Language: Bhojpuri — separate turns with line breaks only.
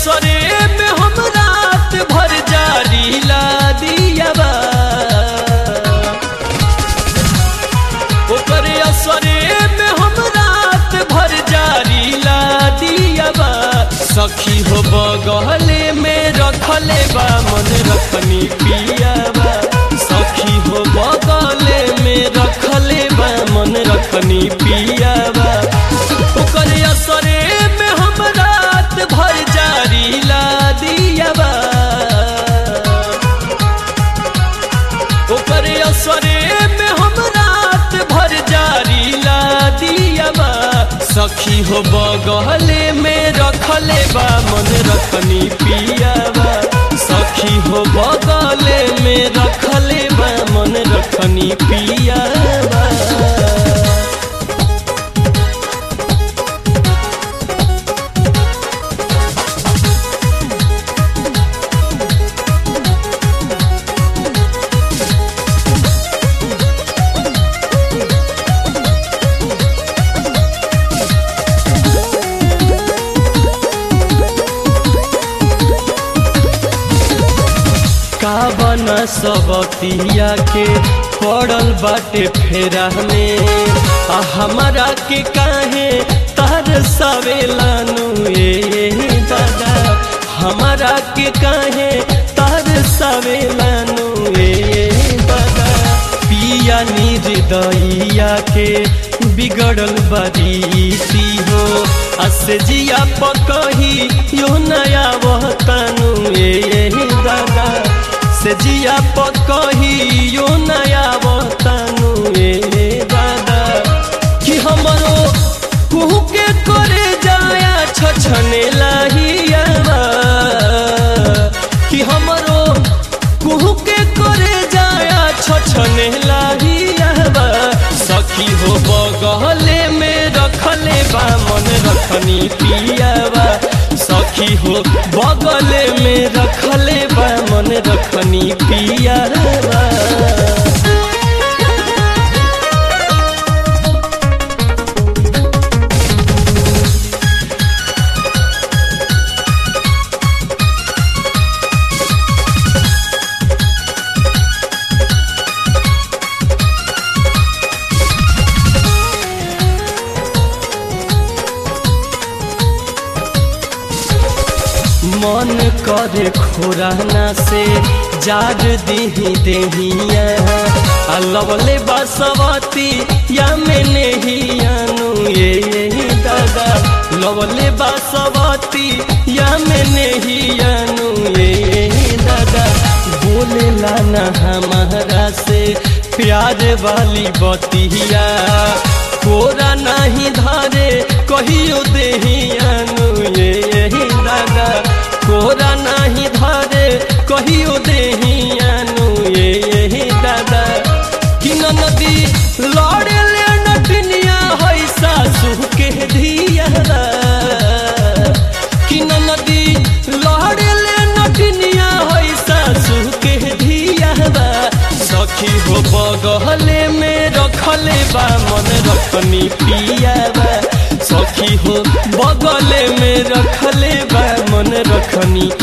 असरे में हम रात भर जारी ला दियाबा ओकर असरे में हम रात भर जारी ला दियाबा सखी हो बगले में रखले बा मन रखनी पियाबा सखी हो बगले में रखले बा मन रखनी पियाबा ओकर असरे में हम रात भर जारी ला दियाबा ओकर असरे में हम रात भर जारी ला दियाबा सखी हो बगले में रखले बा मन रखनी पियाबा सखी हो बगले में रखले बा मन रखनी पियाबा का बना सबतिया के पड़ल बाटे फेरा में आ हमारा के काहे तार सवेलानु ए दादा हमारा के काहे तार सवेलानु ए दादा पिया निर्दइया के बिगड़ल बरीती हो असजिया पकही यो नया वतनु ए दादा से जिया पकही यो नया वतनु ए दादा कि हमरो कुहू के करे जाया छछने लाहियावा कि हमरो कुहू के करे जाया छछने लाहियावा सखी हो बगले में रखले बा मन रखनी पियावा सखी हो बगले में रखले बा मन रखनी पियावा मन करे खोराना से जार दीही देहिया आ लवले बासवती या में नेहियानु ये ये दादा लवले बासवती या में नेहियानु ये ये दादा बोले लाना हमारा से प्यार वाली बतिया कोरा नहीं धारे कहियो देहियानु ये ये दादा कोरा नहीं धारे कहियो देहियानु ये ये दादा कि नदी लड़े ले नटनिया है सासू के धियारा कि नदी लड़े ले नटनिया है सासू के धियारा सखी हो बगले में रखले बा मन रखनी पियाबा सखी हो बगले में रखले बा मन रखनी